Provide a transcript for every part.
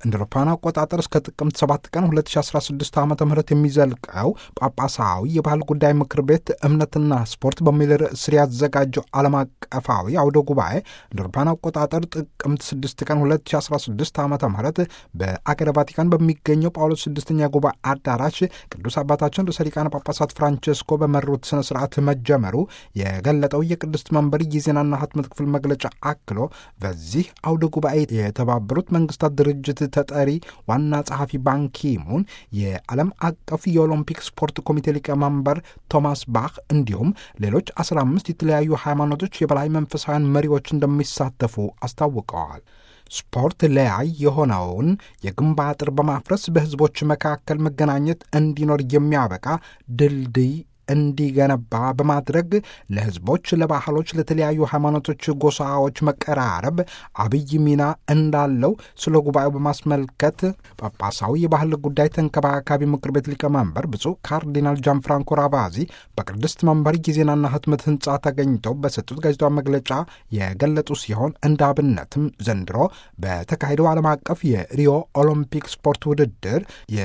እንደ አውሮፓውያን አቆጣጠር እስከ ጥቅምት 7 ቀን 2016 ዓ ም የሚዘልቀው ጳጳሳዊ የባህል ጉዳይ ምክር ቤት እምነትና ስፖርት በሚል ርዕስ ስር ያዘጋጀው ዓለም አቀፋዊ አውደ ጉባኤ እንደ አውሮፓውያን አቆጣጠር ጥቅምት 6 ቀን 2016 ዓ ም በአገረ ቫቲካን በሚገኘው ጳውሎስ ስድስተኛ ጉባኤ አዳራሽ ቅዱስ አባታችን ርዕሰ ሊቃነ ጳጳሳት ፍራንቼስኮ በመሩት ስነ ስርዓት መጀመሩ የገለጠው የቅድስት መንበር የዜናና ህትመት ክፍል መግለጫ አክሎ በዚህ አውደ ጉባኤ የተባበሩት መንግስታት ድርጅት ተጠሪ ዋና ጸሐፊ ባንኪሙን የዓለም አቀፍ የኦሎምፒክ ስፖርት ኮሚቴ ሊቀመንበር ቶማስ ባህ እንዲሁም ሌሎች 15 የተለያዩ ሃይማኖቶች የበላይ መንፈሳውያን መሪዎች እንደሚሳተፉ አስታውቀዋል። ስፖርት ለያይ የሆነውን የግንብ አጥር በማፍረስ በህዝቦች መካከል መገናኘት እንዲኖር የሚያበቃ ድልድይ እንዲገነባ በማድረግ ለህዝቦች፣ ለባህሎች፣ ለተለያዩ ሃይማኖቶች፣ ጎሳዎች መቀራረብ አብይ ሚና እንዳለው ስለ ጉባኤው በማስመልከት ጳጳሳዊ የባህል ጉዳይ ተንከባካቢ ምክር ቤት ሊቀመንበር ብፁዕ ካርዲናል ጃን ፍራንኮ ራቫዚ በቅድስት መንበር የዜናና ህትመት ህንፃ ተገኝተው በሰጡት ጋዜጣዊ መግለጫ የገለጹ ሲሆን እንደ አብነትም ዘንድሮ በተካሄደው ዓለም አቀፍ የሪዮ ኦሎምፒክ ስፖርት ውድድር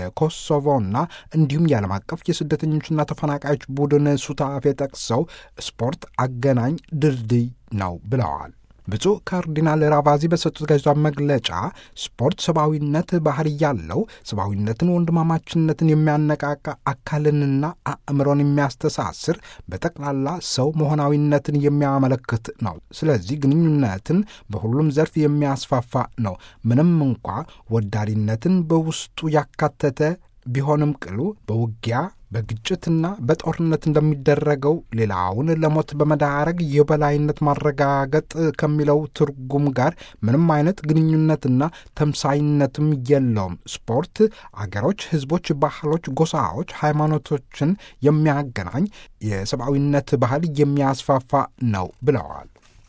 የኮሶቮና እንዲሁም የዓለም አቀፍ የስደተኞችና ተፈናቃዮች ቡድን ሱታፌ ጠቅሰው ስፖርት አገናኝ ድልድይ ነው ብለዋል። ብፁዕ ካርዲናል ራቫዚ በሰጡት ጋዜጣዊ መግለጫ ስፖርት ሰብአዊነት ባህሪ ያለው ሰብአዊነትን፣ ወንድማማችነትን የሚያነቃቃ አካልንና አእምሮን የሚያስተሳስር በጠቅላላ ሰው መሆናዊነትን የሚያመለክት ነው። ስለዚህ ግንኙነትን በሁሉም ዘርፍ የሚያስፋፋ ነው። ምንም እንኳ ወዳሪነትን በውስጡ ያካተተ ቢሆንም ቅሉ በውጊያ በግጭትና በጦርነት እንደሚደረገው ሌላውን ለሞት በመዳረግ የበላይነት ማረጋገጥ ከሚለው ትርጉም ጋር ምንም አይነት ግንኙነትና ተምሳይነትም የለውም። ስፖርት አገሮች፣ ሕዝቦች፣ ባህሎች፣ ጎሳዎች፣ ሃይማኖቶችን የሚያገናኝ የሰብአዊነት ባህል የሚያስፋፋ ነው ብለዋል።